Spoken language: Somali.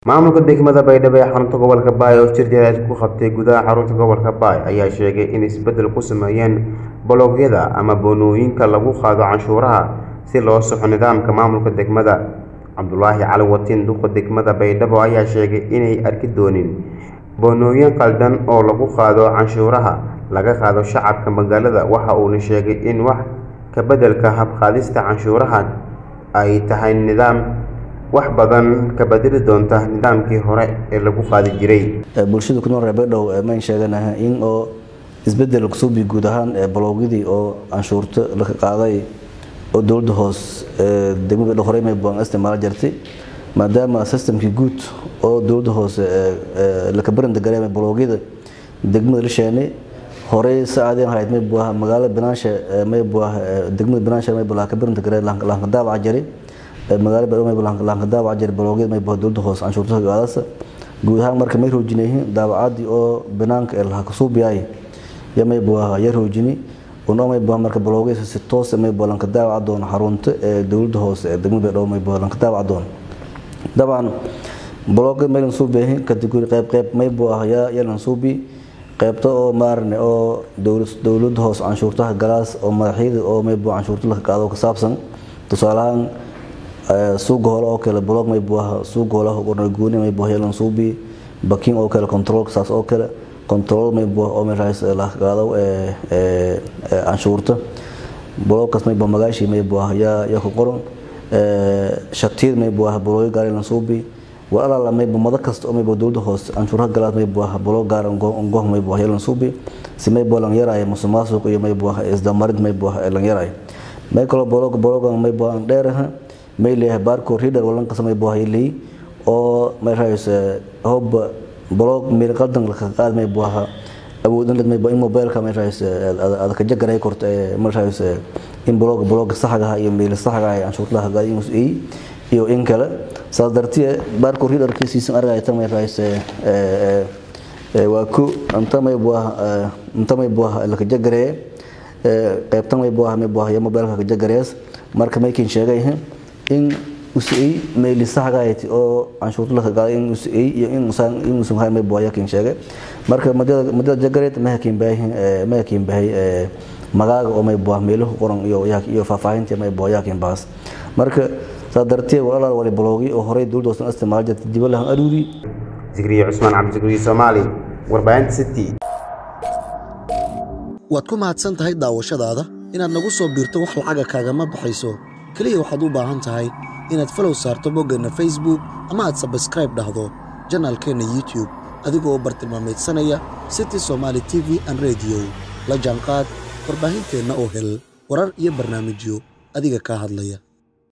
maamulka degmada baydhabo ee xarunta gobolka baay oo shir jaraa'id ku qabtay gudaha xarunta gobolka baay ayaa sheegay in isbeddel ku sameeyeen bologyada ama boonooyinka lagu qaado canshuuraha si loo soxo nidaamka maamulka degmada cabdulaahi cali watiin duqa degmada baydhabo ayaa sheegay inay arki doonin boonooyin qaldan oo lagu qaado canshuuraha laga qaado shacabka magaalada waxa uuna sheegay in wax ka beddelka habqaadista canshuuraha ay tahay nidaam wax badan ka bedeli doonta nidaamkii hore ee lagu qaadi jiray bulshada ku nool reer baydhabo mayn sheeganaha in oo isbedel kusuubi guud ahaan balogyadii oo canshuurta laka qaaday oo dowladda hoos degmada baydhabo horey may buan isticmaalo jirtay maadaama systemkii guud oo dowladda hoose laka barinta gareema balogyada degmada la sheenay horey saacadeen hayd may buaha magaalada banaansha may buaha degmada banaansha may buaha ka barinta garee laanka daabaca jiray magaalo baydhabo may buaha laanka daabaca jiray balogyada may buaha dowladda hoose canshuurta gaadasa guud ahaan marka may roojinayeen daabacadii oo banaanka ee laha kasuubiyaay ya may buaha ya roojini unoo may buaha marka balogyada si toos may buaha lanka daabaca doona xarunta ee dowladda hoose ee degmada baydhabo may buaha lanka daabaca doona dabcan blogga maylan suubiyahin kategori qayb qayb may buaha ya yalan suubi qaybta oo maarne oo dowladda hoose canshuurtaha galaas oo madaxyada oo may buaha canshuurta laka qaado ka saabsan tusaalahaan suuga hole oo kale blog may buaha suuga hole gooni may buaha yalan suubi baking oo kale control saas oo kale control may buaha oo may raas laka qaado canshuurta blogkaas may buaha magaashii may buaha ya ya ku qoran shatiyad may buaha bolooyo gaar yalan suubi walaala mayba mado kasta oo mayba dowladda hoose canshuuraha galaad may buaha bolo gaar ongoh may buaha yalan suubi si may buaha lan yaraayo musuqmaasuq iyo may buaha isdamarid may buaha lan yaraayo may kaloo bolog bologan may buaha dheeraha may leeyahay barco reader walan kasta may buaha leey oo may raayse hob bolog meel qaldan laka qaad may buaha awoodin led may in mobilka may raayse adaka jagaray korta may raayse in blog blog saxaga iyo meel saxaga canshuurta gaad in uu iyo in kale saas dartiye baarku ridarkiisiisan argaya tamay raayse waa ku antamay buah antamay buah laka jagaree qaybtan may buah may buah mobilka ka jagarees marka maykin sheegay in usii meeli saxgayti oo canshuurta laka qaaday in usii iyo in usaan in usan hay may buah yakin sheegay marka madada madada jagareed ma hakin baahin ma hakin baahay magaaga oo may buah meeluhu qoran iyo iyo faahfaahinta may buah yakin baas marka saa dartee walaalaal wali baloogi oo horey dowladda hoosan isticmaal jirtay diba lahan aruuri zikriye cusmaan cabdisikriye soomaali warbaahinta city waad ku mahadsan tahay daawashadaada inaad nagu soo biirto wax lacaga kaagama baxayso keliya waxaad u baahan tahay inaad falow saarto boggeenna facebook ama aad sabskraib dhahdo janaalkeenna youtube adigoo bartilmaameedsanaya city somaali t v an rediyo la jaanqaad warbaahinteenna oo hel warar iyo barnaamijyo adiga kaa hadlaya